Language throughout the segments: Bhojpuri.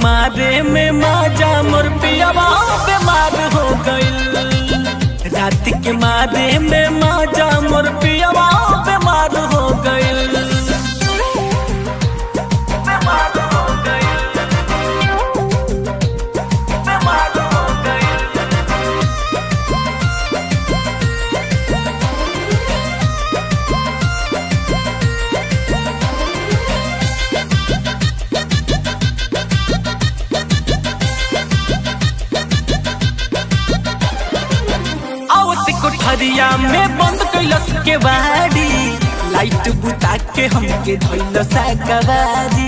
मारे में माजा मोर पियावा बीमार हो गइल रात के मारे में माजा मोर पियावा बीमार हो गइल बीमार हो गइल बीमार हो गइल आवत कोठरिया में बंद कैलस के बाड़ी लाइट बुता के हमके धइल साकवारी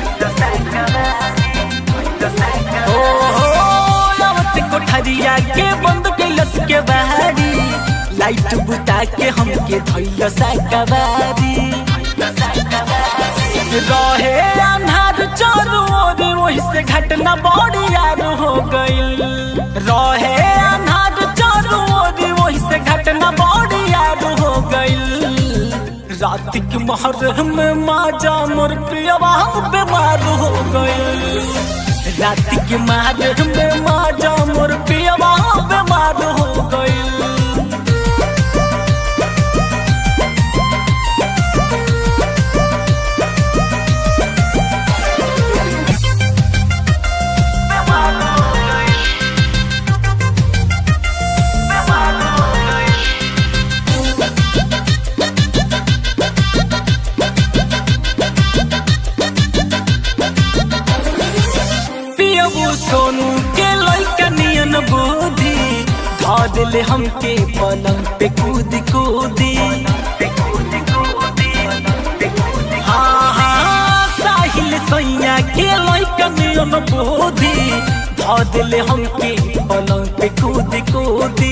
ओ हो आवत कोठरिया के बंद कैलस के बाड़ी लाइट बुता के हमके धइल साकवारी रहे अन्हार चारों ओर वही से घटना बड़ी यार हो गइल रहे अन्हार चारों ओर वही से घटना बड़ी यार हो गइल रात के महर में माजा मोर प्रियवा बीमार हो गइल रात के महर में माजा मोर प्रियवा बीमार हो गइल पियबू सोनू के लइका नियन बुद्धि धा दिले हमके पलंग पे कूद कूदी हाँ हाँ साहिल सैया के लइका नियन बुद्धि धा दिले हमके पलंग पे कूद कूदी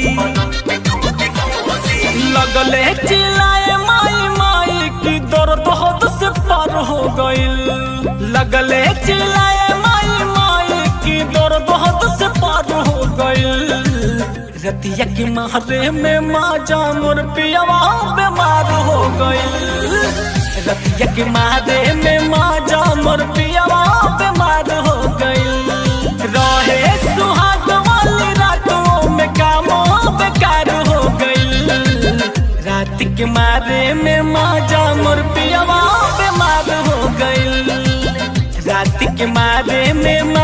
लगले चिल्लाए माई माई की दर्द हद से पार हो गइल लगले चिल्लाए माई माई की दर्द हद से पार हो गइल रतिया के मारे में माजा मोर पियावा बीमार हो गइल रतिया के मारे में माजा मोर पियावा बीमार हो गइल रहे सुहाग वाली रातों में कामों बेकार हो गइल रात के मारे में माजा मोर पियावा बीमार हो गइल रात के मारे में